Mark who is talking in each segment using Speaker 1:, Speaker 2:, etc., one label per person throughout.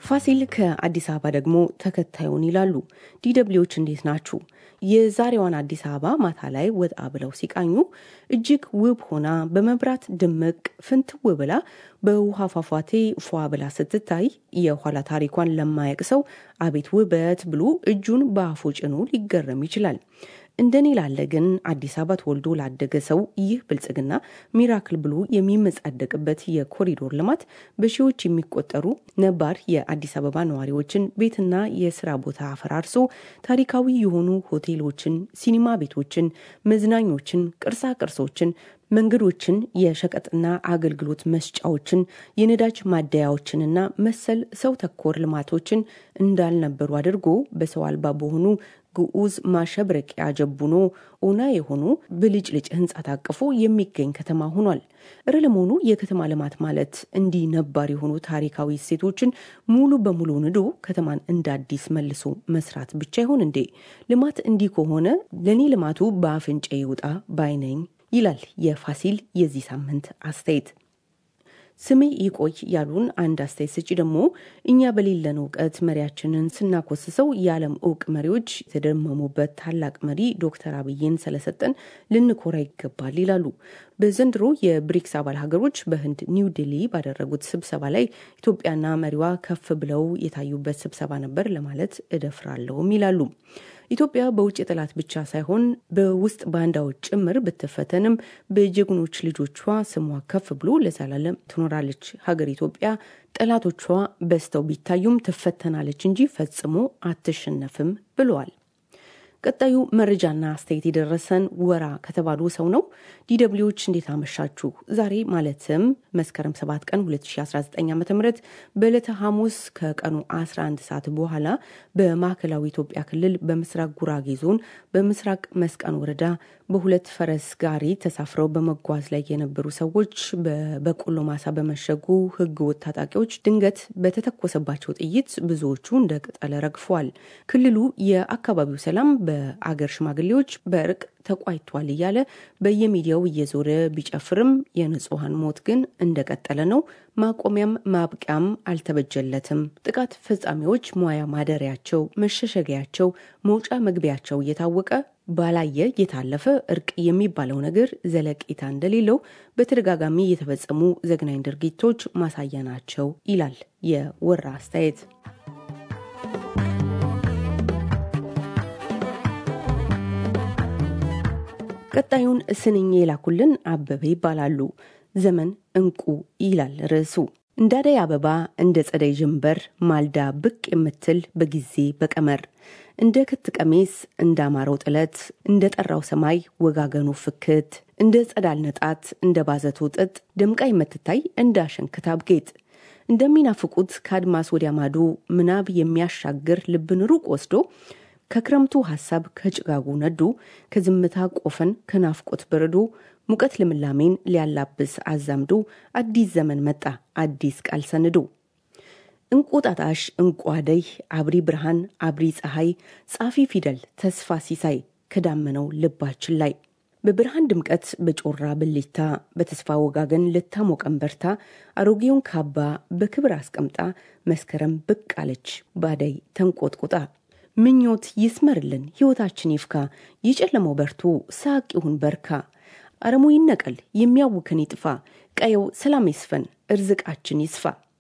Speaker 1: ፋሲል ከአዲስ አበባ ደግሞ ተከታዩን ይላሉ። ዲደብሊዎች እንዴት ናችሁ? የዛሬዋን አዲስ አበባ ማታ ላይ ወጣ ብለው ሲቃኙ እጅግ ውብ ሆና በመብራት ድምቅ ፍንትው ብላ በውሃ ፏፏቴ ፏ ብላ ስትታይ የኋላ ታሪኳን ለማያቅ ሰው አቤት ውበት ብሎ እጁን በአፉ ጭኖ ሊገረም ይችላል። እንደኔ ላለ ግን አዲስ አበባ ተወልዶ ላደገ ሰው ይህ ብልጽግና ሚራክል ብሎ የሚመጻደቅበት የኮሪዶር ልማት በሺዎች የሚቆጠሩ ነባር የአዲስ አበባ ነዋሪዎችን ቤትና የስራ ቦታ አፈራርሶ ታሪካዊ የሆኑ ሆቴሎችን፣ ሲኒማ ቤቶችን፣ መዝናኞችን፣ ቅርሳ ቅርሶችን መንገዶችን፣ የሸቀጥና አገልግሎት መስጫዎችን፣ የነዳጅ ማደያዎችንና መሰል ሰው ተኮር ልማቶችን እንዳልነበሩ አድርጎ በሰው አልባ በሆኑ ግዑዝ ማሸብረቂያ ጀቡኖ ኦና የሆኑ ብልጭልጭ ህንፃ ታቅፎ የሚገኝ ከተማ ሆኗል። እረ ለመሆኑ የከተማ ልማት ማለት እንዲህ ነባር የሆኑ ታሪካዊ እሴቶችን ሙሉ በሙሉ ንዶ ከተማን እንደ አዲስ መልሶ መስራት ብቻ ይሆን እንዴ? ልማት እንዲህ ከሆነ ለእኔ ልማቱ በአፍንጫ ይውጣ ባይነኝ ይላል የፋሲል የዚህ ሳምንት አስተያየት። ስሜ ይቆይ ያሉን አንድ አስተያየት ሰጪ ደግሞ እኛ በሌለን እውቀት መሪያችንን ስናኮስሰው የዓለም እውቅ መሪዎች የተደመሙበት ታላቅ መሪ ዶክተር አብይን ስለሰጠን ልንኮራ ይገባል ይላሉ። በዘንድሮ የብሪክስ አባል ሀገሮች በህንድ ኒው ዴሊ ባደረጉት ስብሰባ ላይ ኢትዮጵያና መሪዋ ከፍ ብለው የታዩበት ስብሰባ ነበር ለማለት እደፍራለሁም ይላሉ። ኢትዮጵያ በውጭ ጠላት ብቻ ሳይሆን በውስጥ ባንዳዎች ጭምር ብትፈተንም በጀግኖች ልጆቿ ስሟ ከፍ ብሎ ለዘላለም ትኖራለች። ሀገር ኢትዮጵያ ጠላቶቿ በዝተው ቢታዩም ትፈተናለች እንጂ ፈጽሞ አትሸነፍም ብለዋል። ቀጣዩ መረጃና አስተያየት የደረሰን ወራ ከተባሉ ሰው ነው። ዲደብሊዎች እንዴት አመሻችሁ? ዛሬ ማለትም መስከረም 7 ቀን 2019 ዓ ም በዕለተ ሐሙስ ከቀኑ 11 ሰዓት በኋላ በማዕከላዊ ኢትዮጵያ ክልል በምስራቅ ጉራጌ ዞን በምስራቅ መስቃን ወረዳ በሁለት ፈረስ ጋሪ ተሳፍረው በመጓዝ ላይ የነበሩ ሰዎች በበቆሎ ማሳ በመሸጉ ህገወጥ ታጣቂዎች ድንገት በተተኮሰባቸው ጥይት ብዙዎቹ እንደ ቅጠል ረግፈዋል። ክልሉ የአካባቢው ሰላም በአገር ሽማግሌዎች በእርቅ ተቋይቷል እያለ በየሚዲያው እየዞረ ቢጨፍርም የንጹሐን ሞት ግን እንደቀጠለ ነው። ማቆሚያም ማብቂያም አልተበጀለትም። ጥቃት ፈጻሚዎች ሙያ ማደሪያቸው፣ መሸሸጊያቸው፣ መውጫ መግቢያቸው እየታወቀ ባላየ የታለፈ እርቅ የሚባለው ነገር ዘለቄታ እንደሌለው በተደጋጋሚ የተፈጸሙ ዘግናኝ ድርጊቶች ማሳያ ናቸው ይላል የወራ አስተያየት። ቀጣዩን ስንኝ የላኩልን አበበ ይባላሉ። ዘመን እንቁ ይላል ርዕሱ። እንደ አደይ አበባ እንደ ጸደይ ጀንበር ማልዳ ብቅ የምትል በጊዜ በቀመር እንደ ክት ቀሚስ እንደ አማረው ጥለት እንደ ጠራው ሰማይ ወጋገኑ ፍክት እንደ ጸዳል ነጣት እንደ ባዘቶ ጥጥ ደምቃ የምትታይ እንደ አሸንክታብ ጌጥ እንደሚናፍቁት ከአድማስ ወዲያ ማዶ ምናብ የሚያሻግር ልብን ሩቅ ወስዶ ከክረምቱ ሐሳብ ከጭጋጉ ነዱ ከዝምታ ቆፈን ከናፍቆት በረዶ ሙቀት ልምላሜን ሊያላብስ አዛምዶ አዲስ ዘመን መጣ አዲስ ቃል ሰንዶ እንቁጣጣሽ እንቁ አደይ አብሪ ብርሃን አብሪ ፀሐይ ጻፊ ፊደል ተስፋ ሲሳይ ከዳመነው ልባችን ላይ በብርሃን ድምቀት በጮራ ብልታ በተስፋ ወጋገን ልታሞቀን በርታ አሮጌውን ካባ በክብር አስቀምጣ መስከረም ብቅ አለች ባደይ ተንቆጥቁጣ ምኞት ይስመርልን ሕይወታችን ይፍካ የጨለመው በርቶ ሳቅ ይሁን በርካ አረሙ ይነቀል የሚያውከን ይጥፋ ቀየው ሰላም ይስፈን እርዝቃችን ይስፋ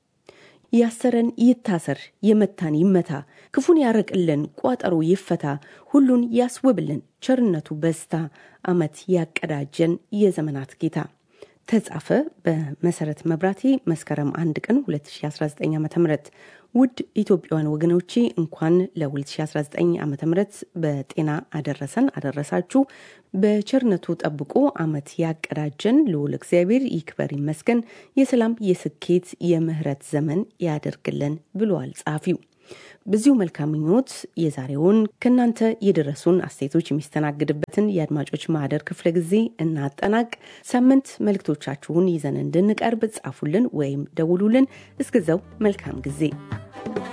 Speaker 1: ያሰረን ይታሰር የመታን ይመታ ክፉን ያረቅልን ቋጠሮ ይፈታ ሁሉን ያስውብልን ቸርነቱ በዝታ አመት ያቀዳጀን የዘመናት ጌታ ተጻፈ በመሰረት መብራቴ መስከረም አንድ ቀን 2019 ዓ ም ውድ ኢትዮጵያውያን ወገኖቼ እንኳን ለ2019 ዓ ም በጤና አደረሰን አደረሳችሁ። በቸርነቱ ጠብቆ አመት ያቀዳጀን ልዑል እግዚአብሔር ይክበር ይመስገን፣ የሰላም የስኬት የምህረት ዘመን ያደርግልን ብሏል ጸሐፊው። በዚሁ መልካም ምኞት የዛሬውን ከእናንተ የደረሱን አስተያየቶች የሚስተናግድበትን የአድማጮች ማህደር ክፍለ ጊዜ እናጠናቅ። ሳምንት መልእክቶቻችሁን ይዘን እንድንቀርብ ጻፉልን ወይም ደውሉልን። እስከዛው መልካም ጊዜ